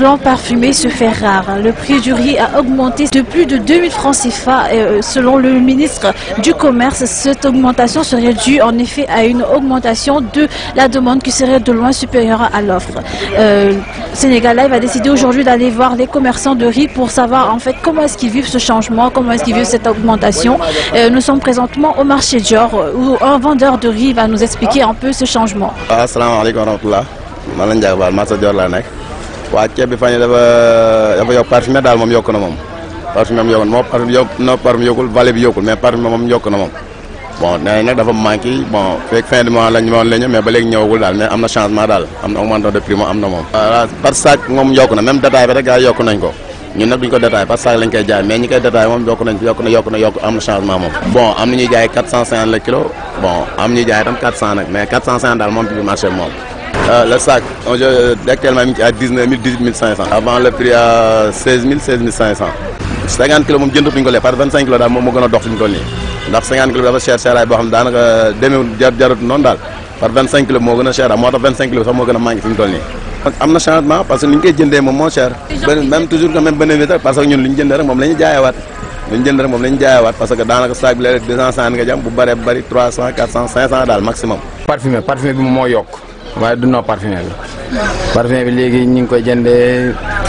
blanc parfumé se fait rare. Le prix du riz a augmenté de plus de 2000 francs CFA. Euh, selon le ministre du Commerce, cette augmentation serait due en effet à une augmentation de la demande qui serait de loin supérieure à l'offre. Euh, Sénégal Live a décidé aujourd'hui d'aller voir les commerçants de riz pour savoir en fait comment est-ce qu'ils vivent ce changement, comment est-ce qu'ils vivent cette augmentation. Euh, nous sommes présentement au marché Dior où un vendeur de riz va nous expliquer un peu ce changement. asalaamaaleykum wa rahmatulah man la Ndiaga Baal marché Dior laa nekk waa ceeb bi fan yii dafa dafa yokk parfumé daal moom yokk na moom parfumé moom yokk na moom parfumé yokk na parfumé yokkul valet bi yokkul mais parfumé moom yokk na moom bon nee nañ nag dafa manqué bon fekk fin du mois lañ moom la ñu mais ba léegi ñëwagul daal mais am na changement daal am na augmentation de prix moom am na moom. voilà par sac moom yokk na même détail bi rek gars yi yokk nañ ko ñun nag duñ ko détail par sac lañ koy jaay mais ñi koy détail moom yokk nañ yokk na yokk na yokk am na changement moom. bon am na ñuy jaay 450 le kilo bon am ñuy jaay tam 400 nag mais 450 daal moom ci biir marché bi moom. le sac aujourd'hui actuellement mi ngi ci à 19 000 18 500. avant le prix à 16 000 16 500. 50 kilos moom jëndatuñ ko léegi par 25 kilos daal moom moo gën a dox fi mu toll nii ndax 50 kilos dafa cher cher ay boo xam ne daanaka demeewul jar jarut noonu daal par 25 kilos moo gën a cher daal moo tax 25 kilos sax moo gën a manqué fi mu toll nii. am na changement parce que ni ñu koy jëndee moom moo cher. même toujours que même bénéfice rek parce que ñun li ñu jëndee rek moom la ñu jaayewaat li ñu jëndee rek moom la ñu jaayewaat parce que daanaka sac bi léeg-léeg 250 nga jam bu bëree bëri 300 400 500 daal maximum. parfumé parfumé bi moo yokk waaye du noo parfumé bi parfumé bi léegi ñu ngi koy jëndee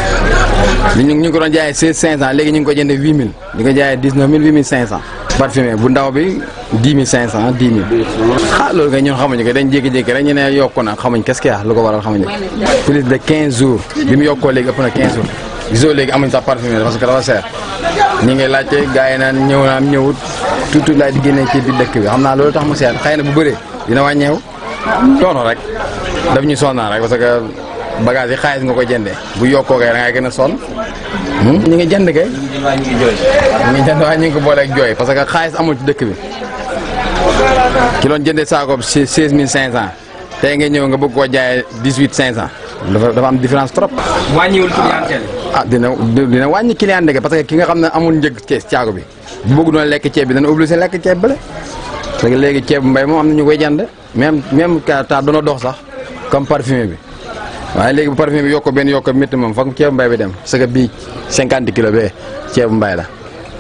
li ñu ngi ko doon jaayee 16 500 léegi ñu ngi ko jëndee 8000 di ko jaayee 19000 8500. parfumé bu ndaw bi 10 500 10 000 ah loolu kay ñun xamuñu ko dañ jékki-jékki rek ñu ne yokku na xamuñ qu'est-ce qu'il y a lu ko waral xamuñu plus de 15 jours bi mu yokkoo léegi ëpp na 15 jours gisoo léegi amuñ sax parfumé parce que dafa seer ñi ngi laajte gars yi naan ñëw naam ñëwut tuuti laay di génnee ci biir dëkk bi xam naa loolu tax mu seer xëy na bu bëree dina wàññeeku toono rek daf ñu sonnaa rek parce que bagage yi xaalis nga ko jëndee bu yokkoo kay da ngay gën a sonn ñu ngi jënd kay ñu ngi jënd waaye ñu ngi ko boole ak jooy parce que xaalis amul ci dëkk bi ki doon jëndee saako bi seize mille cinq cent tey nga ñëw nga bëgg koo jaayee dix huit cinq cent dafa dafa am différence trop. wàññiwul clientèle. ah dina dina wàññi client dëgg parce que ki nga xam ne amul njëg ceeb caago bi bu bëgg doon lekk ceeb bi dana obligé lekk ceeb bële parce que léegi ceeb mbay moom am na ñu koy jënd même même ka ta doona dox sax comme parfumé bi waaye léegi bu parfumé bi yokk benn yokk métti moom foog ceebu mbay bi dem parce que bii cinquante kilos bee ceebu mbay la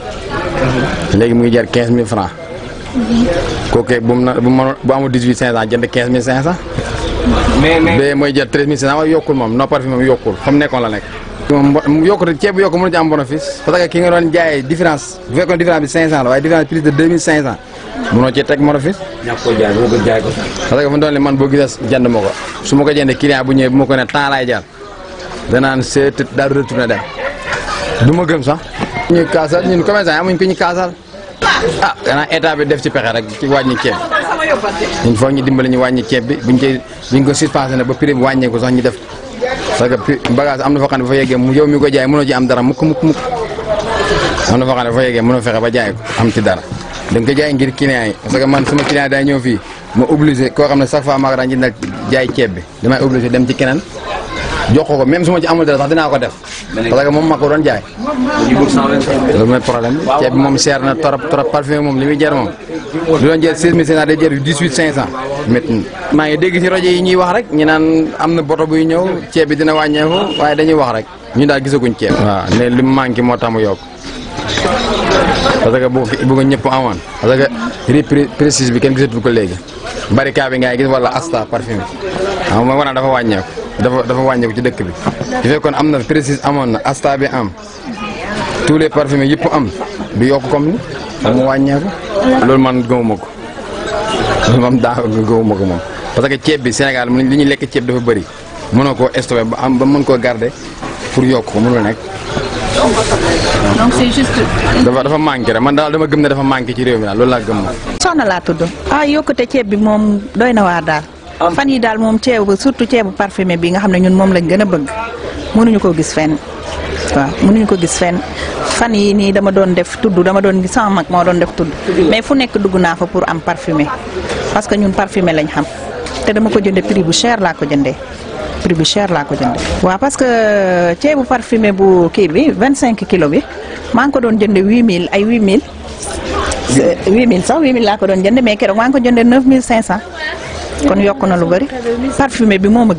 léegi mu ngi jar quinze mille francs kooku bu mu na bu mu bu amul dix huit cinq cent jënd quinze mille cinq cent. mais mais bee mooy jar treize mille cinq cent waaye yokkul moom non parfumé moom yokkul fa mu nekkoon la nekk. moom yokkute ceeb bu yokk mënu ci am bénéfice parce que ki nga doon jaayee différence bu fekkoon différence bi cinq cent la waaye différence plus de deux mille cinq cent mënoo ci teg bénéfice. ñàkk ko jaay boo ko jaay ko. parce que fu mu doon man boo gisee jënd ma ko su ma ko jëndee client bu ñëwee bu ma ko ne temps laay jaar danaan seet daal retourné dem du ma gëm sax. ñu kaasal ñun commerçant yi amuñ ko ñu kaasal ah gannaaw état bi def ci pexe rek ci wàññi ceeb ñun foog ñu dimbali ñu wàññi ceeb bi buñ koy buñ ko suspensionné ne ba prix bi wàññeeku sax ñu def parce que bagage am na foo xam ne ba fa yeggee mu yow mi ko jaay mënoo ci am dara mukk mukk mukk am na foo xam ne ba fa yeggee mënoo fexe ba jaay ko am ci dara da nga ko jaay ngir client yi parce que man sama client daa ñëw fii ma obligé koo xam ne chaque fois maa ko daan jëndal jaay ceeb bi damay obligé dem ci keneen jox ko ko même su ma ci amul dara sax dinaa ko def parce que moom ma ko doon jaay loolu mooy problème bi ceeb bi moom seer na trop trop parfumé moom li muy jar moom lu doon jar 16500 day jar 18500 métti maa ngi dégg ci rajo yi ñuy wax rek ñu naan am na boto buy ñëw ceeb bi dina wàññeeku waaye dañuy wax rek ñu daal gisaguñ ceeb waaw ne li mu manqué moo tax mu yokk parce que bu bu ko ñëpp amoon parce que riz précise bi kenn gisatu ko léegi barika bi ngay gis wala asta parfumé waaw mooy wane dafa wàññeeku dafa dafa wàññeeku ci dëkk bi su fekkoon am na précise amoon na asta bi am tous les parfumés yëpp am du yokk comme ni mu wàññeeku loolu man gëmuma ko loolu moom daa gëmuma ko moom parce que ceeb bi Sénégal li ñuy lekk ceeb dafa bëri mënoo koo stocké ba am ba mën koo garder pour yokk ko mënul nekk Donc c'est juste. dafa dafa manqué rek man daal dama gëm ne dafa manqué ci réew mi daal loolu laa gëm moom soxna laa tudd ah yokkute ceeb bi moom doy na waar daal fan yi daal moom ceebu surtout ceebu parfumé bi nga xam ne ñun moom lañ gën a bëgg mënuñu koo gis fenn waaw mënuñu ko gis fenn fan yi nii dama doon def tudd dama doon gis sama mag moo doon def tudd mais fu nekk dugg naa fa pour am parfumé parce que ñun parfumé lañ xam te dama ko jënde prix bu cher laa ko jëndee prix bu cher laa ko jëndee. waaw parce que ceebu parfumé bu kii bi 25 kilos bi maa ngi ko doon jënde 8000 ay 8000 8000 sax 8000 laa ko doon jënde mais keroog maa ngi ko jënde 9500 kon yokk na lu bëri parfumé bi moo ma gënal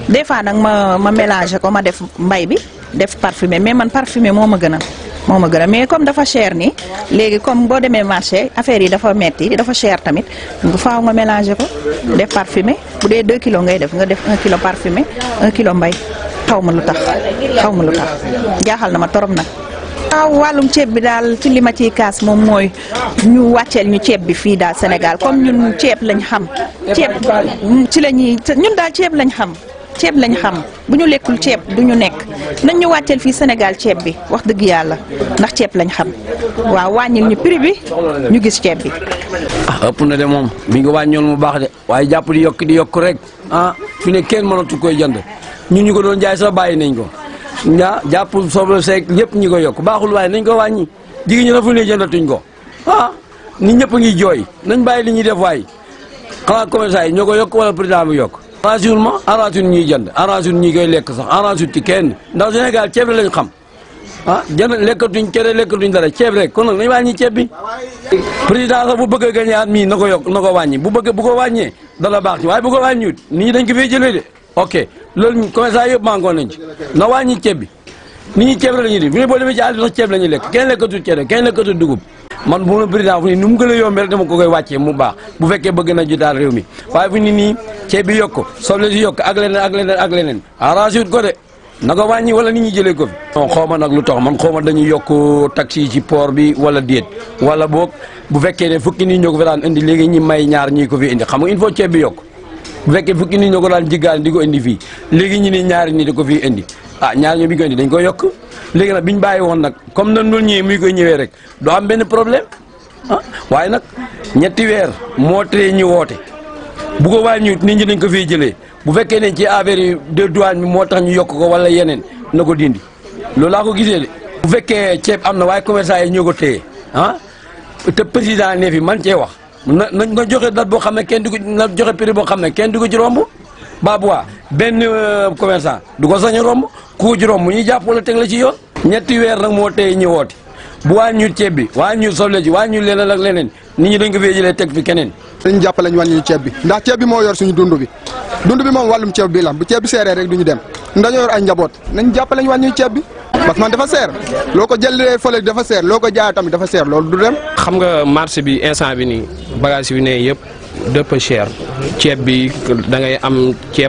des fois nag ma ma mélanger ko ma def mbay bi def parfumé mais man parfumé moo ma gën a moo ma gën a mais comme dafa cher nii léegi comme boo demee marché affaire yi dafa metti dafa cher tamit bu faaw nga mélanger ko def parfumé bu dee 2 kilos ngay def nga def 1 kilo parfumé 1 kilo mbay xaw ma lu tax xaw ma lu tax jaaxal na ma torop nag. waaw wàllum ceeb bi daal ci li ma ciy kaas moom mooy ñu wàcceel ñu ceeb bi fii daal Sénégal comme ñun ceeb lañ xam. ceeb ci la ñuy ñun daal ceeb lañ xam. ceeb lañ xam bu ñu lekkul ceeb du ñu nekk nañ ñu wàcceel fii Sénégal ceeb bi wax dëgg yàlla ndax ceeb lañ xam waaw wàññil ñu prix bi ñu gis ceeb bi. ah ëpp na de moom bi nga wàññoon mu baax de waaye jàpp di yokk di yokk rek ah fi ne kenn mënatu koy jënd ñun ñu ko doon jaay sax bàyyi nañ ko ah jàpp soble seeg ñëpp ñi ko yokk baaxul waaye nañ ko wàññi jigéen ñi na fu ne jëndatuñ ko ah nit ñëpp a ngi jooy nañ bàyyi li ñuy def waay xanaa commerçant yi ñoo ko yokk wala président bi yokk. arrangé ma arrangé ñuy jënd arrangé ñi koy lekk sax arrangé ci kenn ndax Sénégal ceeb lañ xam ah jënd lekkatuñ cere lekkatuñ dara ceeb rek kon nag nañ wàññi ceeb bi. président sax bu bëgg a gagné at mii na ko yokk na ko wàññi bu bëgg bu ko wàññee dana baax ci waaye bu ko wàññiwut nit ñi dañ ko fay jëlee de ok loolu commerçant yëpp manqué nañ ci na wàññi ceeb bi nit ñi ceeb la ñuy di bu ne boo demee ci àll bi sax ceeb la ñuy lekk kenn lekkatul cere kenn lekkatul dugub man bu ma président fu ni nu mu gën a yombee rek dama ko koy wàccee mu baax bu fekkee bëgg na jotaal réew mi waaye fu ni nii ceeb bi yokk soble si yokk ak leneen ak leneen ak leneen arrangé wut ko de na ko wàññi wala nit ñi jëlee ko fi. non xaw ma nag lu tax man xaw ma dañuy yokk taxi yi ci port bi wala déet wala boog bu fekkee ne fukki nit ñoo ko fi daan indi léegi ñi may ñaar ñii ko fi indi xam nga il faut ceeb bi yokk bu fekkee fukki nit ñoo ko daan jiggaan di ko indi fii léegi ñi ni ñaari nit di ko fi indi ah ñaar ñoo bi ko indi dañ ko yokk léegi nag biñ bàyyi woon nag comme nan noonu ñëwee muy koy ñëwee rek doo am benn problème ah waaye nag ñetti weer moo tee ñu woote bu ko wàññiwut nit ñi dañ ko fiy jëlee bu fekkee ne ci affaire yi de douane bi moo tax ñu yokk ko wala yeneen na ko dindi loolu laa ko gisee de. bu fekkee ceeb am na waaye commerçant yi ñoo ko téye ah te président ne fi man cee wax na na joxe date boo xam ne kenn du ko na joxe prix boo xam ne kenn du ko ci romb baabu waa benn commerçant du ko sañ a romb ku ko ci romb ñuy jàpp wala teg la ci yoon. ñetti weer nag moo téye ñu woote. bu wàññiwut ceeb bi wàññiwut soble ji wàññiwut leneen ak leneen nit ñi dañ ko fee jëlee teg fi keneen. dañu jàppale ñu wàññi ñu ceeb bi ndax ceeb bi moo yor suñu dund bi dund bi moom wàllum ceeb bi la bu ceeb bi seeree rek du ñu dem dañoo yor ay njaboot nañ jàppale ñu wàññi ñu ceeb bi parce que man dafa seer loo ko jëlee fële dafa seer loo ko jaayee tamit dafa seer loolu du dem. xam nga marché bi instant bi nii bagage yi ne yëpp dëpp cher ceeb bi da ngay am ceeb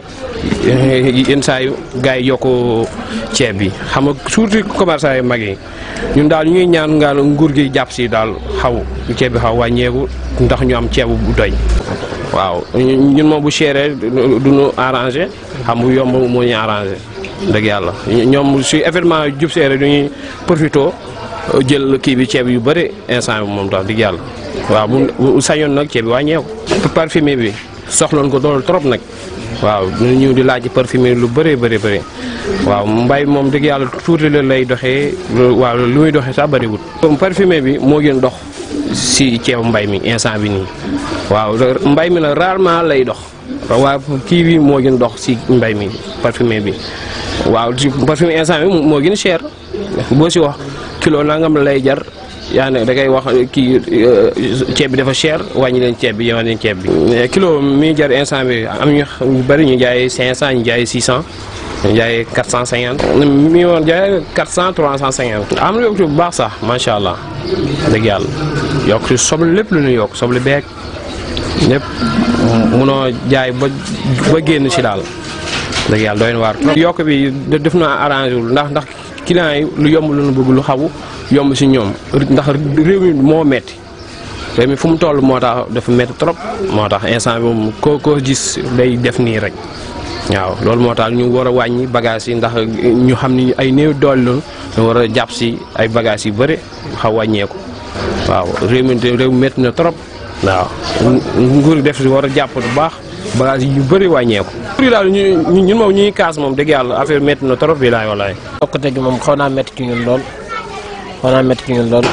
yenn saa yu gars yi yokk ceeb bi xam nga surtout commerçant yu mag yi ñun daal ñu ngi ñaan ngaal nguur gi jàpp si daal xaw ceeb bi xaw wàññeeku ndax ñu am ceeb bu doy waaw ñun moom bu chéré du ñu arrangé xam bu yomb moo ñu arrangé dëgg yàlla ñoom si événement jub seere du ñuy profito jël kii bi ceeb yu bëri instant bi moom tax dëgg yàlla waaw bu sañoon nag ceeb bi wàññeeku parfumé bi soxloon ko dool trop nag waaw ñu ñëw di laaj parfumé lu bëree bëri bëri waaw mbay moom dëgg yàlla tuuti la lay doxee waaw lu muy doxee sax bëriwut parfumé bi moo gën dox si ceebu mbay mi instant bi nii waaw mbay mi nag rarement lay dox waaw kii bi moo gën dox si mbay mi parfumé bi waaw si parfumé instant bi moo gën cher boo si wax kilo nangam lay jar yaa ne da ngay wax kii ceeb bi dafa cher wàññi leen ceeb bi yéen leen ceeb bi. kilo mi jar instant bi am ñu bëri ñu jaayee 500 ñu jaayee 600 ñu jaayee 450. mi woon jaayee 400 350. am na yokk bu baax sax macha allah dëgg yàlla yokk si soble lépp lu ñu yokk soble beeg lépp munoo jaay ba ba génn si daal dëgg yàlla doy na waar. yokk bi def na arrangé wul ndax ndax client yi lu yomb lu ñu bëgg lu xawu. yomb si ñoom ndax réew mi moo metti réew mi fu mu toll moo tax dafa metti trop moo tax instant bi moom koo koo gis day def nii rek waaw loolu moo tax ñu war a wàññi bagage yi ndax ñu xam ni ay néew doole la ñu war a jàpp si ay bagage yu bëri xaw wàññeeku waaw réew mi réew mi metti na trop waaw nguur def si war a jàpp bu baax bagage yu bëri wàññeeku. nguur yi daal ñu ñun moom ñuy kaas moom dëgg yàlla affaire metti na trop bi laay walaay. yokkute gi moom xaw naa metti ci ñun lool. xaw naa métti ci ñun lool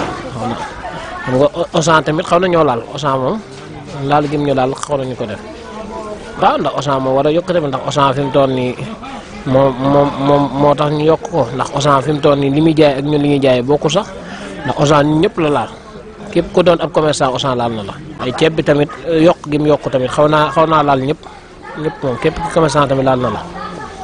xam nga Auchan tamit xaw na ñoo laal Auchan moom laal gim ñu laal xaw nañu ko def waaw ndax Auchan moom war a yokk tamit ndax Auchan fi mu toll nii moom moom moom moo tax ñu yokk ko ndax Auchan fi mu toll nii li muy jaay ak ñun li ñuy jaayee bokkul sax ndax Auchan ñun ñëpp la laal képp ku doon ab commerçant Auchan laal na la. ay ceeb bi tamit yokk gi mu yokk tamit xaw naa xaw naa laal ñëpp ñëpp moom képp ku commerçant tamit laal na la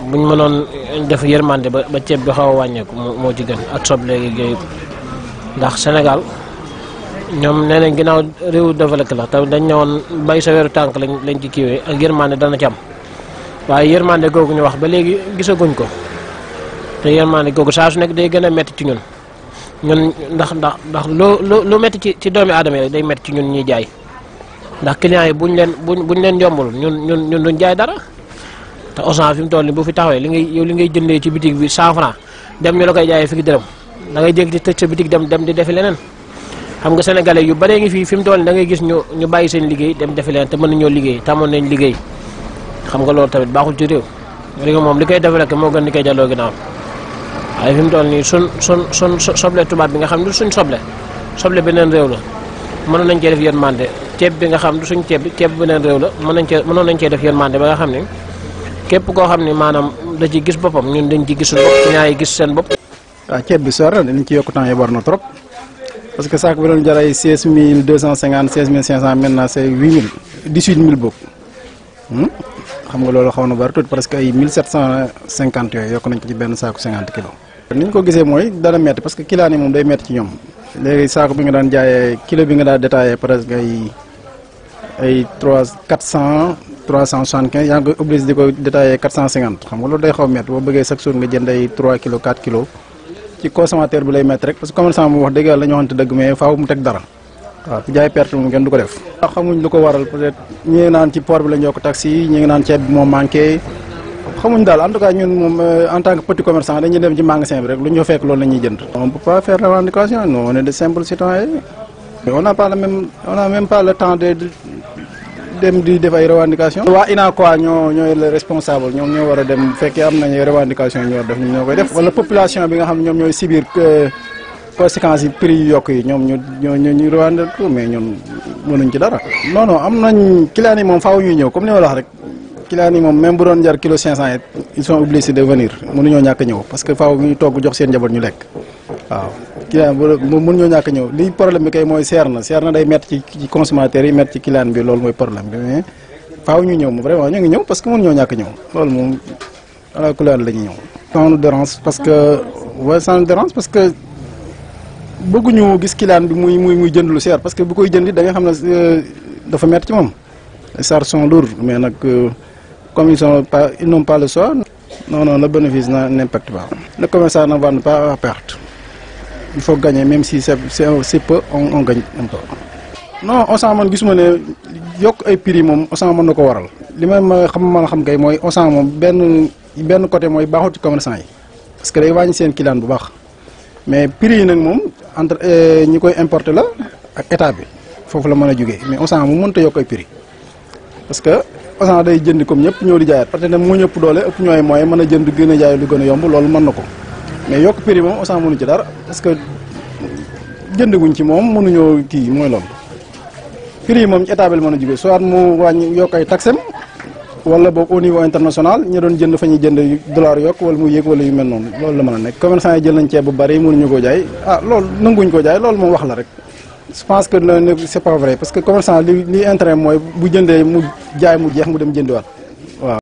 buñ mënoon def yërmande ba ba ceeb bi xaw a wàññeeku moo moo ci gën ak soble gi yooyu ndax Sénégal ñoom nee nañ ginnaaw réew développé la te dañ ne woon bay sa weeru tànk lañ lañ ci kiiwee ak yërmande dana ci am waaye yërmande googu ñu wax ba léegi gisaguñ ko te yërmande googu saa su nekk day gën a métti ci ñun ñun ndax ndax ndax lu lu lu métti ci ci doomi aadama yi rek day métti ci ñun ñuy jaay ndax clients yi buñ leen buñ buñ leen yombul ñun ñun ñun duñ jaay dara te Auchan fi mu toll nii bu fi taxawee li ngay yow li ngay jëndee ci bitig bi 100 francs dem ñu la koy jaayee fukki dërëm da ngay jéggi tëj sa bitig dem dem di defi leneen xam nga sénégalais yu baree ngi fii fi mu toll nii da ngay gis ñu ñu bàyyi seen liggéey dem defi leneen te mën nañoo liggéey tamoon nañ liggéey xam nga loolu tamit baaxul ci réew réew moom li koy développé moo gën li koy delloo ginnaaw waaye fi mu toll nii sun sun sun soble tubaab bi nga xam ne du suñ soble soble beneen réew la mënoon nañ cee def yërmande ceeb bi nga xam du suñ ceeb bi ceeb beneen réew la mën nañ cee mënoon nañ cee def yërmande ba nga xam ne képp koo xam ne maanaam da ci gis boppam ñun dañ ci gisul bopp ci ñaa yi gis seen bopp. waaw ceeb bi soor na dañ ci yokk temps yi war na trop parce que saako bi doon jar ay seize mille deux cent cinquante seize mille cinq cent maintenant c' est huit mille dix huit mille boobu xam nga loolu xaw na bari tuuti parce que ay mille sept cent cinquante yooyu yokk nañ ko ci benn saako cinquante kilos. ni ñu ko gisee mooy dana metti parce que kilaan yi moom day metti ci ñoom léegi saako bi nga daan jaayee kilo bi nga daan détaillé presque ay ay trois quatre cent trois cent soixante quinze yaa ngi koy obligé di ko détaillé quatre cent cinquante xam nga loolu day xaw metti boo bëggee chaque jour nga jënd ay trois kilos quatre kilos ci consommateur bi lay metti rek parce que commerçant mu wax dëgg yàlla ñu waxante dëgg mais faaw mu teg dara waaw ku jaay perte moom kenn du ko def. waaw xamuñ lu ko waral peut-être ñi ngi naan ci port bi lañ yokk taxi yi ñi ngi naan ceeb bi moo manqué xamuñ daal en tout cas ñun moom en tant que petit commerçant dañuy dem ci magasin bi rek lu ñu fa fekk loolu la ñuy jënd. on peut pas faire revendication nous on est de simples citoyens on n'a pas le même on n'a même pas le temps de dem di def ay revendication waa INACOA ñoo ñooy le responsable ñoom ñoo war a dem bu fekkee am nañu revendication ñu war def ñoo koy def wala population bi nga xam ne ñoom ñooy subir conséquences yi prix yu yokk yi ñoom ñu ñoo ñu ñu revendiquer mais ñun mënuñ ci dara. non non am nañ clients yi moom faaw ñuy ñëw comme ni ma la wax rek clients yi moom même bu doon jar kilo 500 it ils sont obligés de venir mënuñoo ñàkk a ñëw parce que faaw ñu togg jox seen njaboot ñu lekk waaw. client bu mënuñoo ñàkk a ñëw li problème bi kay mooy seer na seer na day métti ci ci consommateur yi métti ci client bi loolu mooy problème bi mais faaw ñu ñëw moom vraiment ñu ngi ñëw parce que mënuñoo ñàkk a ñëw loolu moom ala couleur la ñuy ñëw. ça nous dérange parce que waaye ça nous dérange parce que bëgguñu gis client bi muy muy muy jënd lu seer parce que bu koy jëndi da nga xam ne dafa métti ci moom les charges sont lourdes mais nag comme ils sont pas ils n'ont pas le choix non non le bénéfice n'impacte pas. le commerçant ne vend pas à perte. il faut gagner même si c'est c'est peu on on gagne un peu. non Auchan man gisuma ne yokk ay prix moom Auchan mën na ko waral li may ma xam mën a xam kay mooy Auchan moom benn benn côté mooy baaxul ci commerçant yi parce que day wàññi seen client bu baax mais prix yi nag moom entre ñi koy importer la ak état bi foofu la mën a jógee mais Auchan moom mënut a yokk ay prix parce que Auchan day jënd comme ñëpp ñëw di jaayaat parce que nag moo ñëpp doole ëpp ñooy mooy mën a jënd gën a jaay lu gën a yomb loolu mën na ko. mais yokk prix moom Auchan mënu ci dara parce que jëndaguñ ci moom mënuñoo kii mooy loolu prix yi moom ci état bi la mën a jógee soit mu wàññi yokk ay taxem wala boog au niveau international ñu doon jënd fa ñuy jënd dollar yokk wala mu yéeg wala yu mel noonu loolu la mën a nekk commerçant yi jël nañ ceeb bu bari mënuñu koo jaay ah loolu nanguñ koo jaay loolu moom wax la rek je pense que ne c'est pas vrai parce que commerçant li li intérêt mooy bu jëndee mu jaay mu jeex mu dem jëndiwaat waaw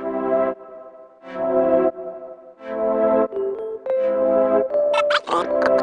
Thank you.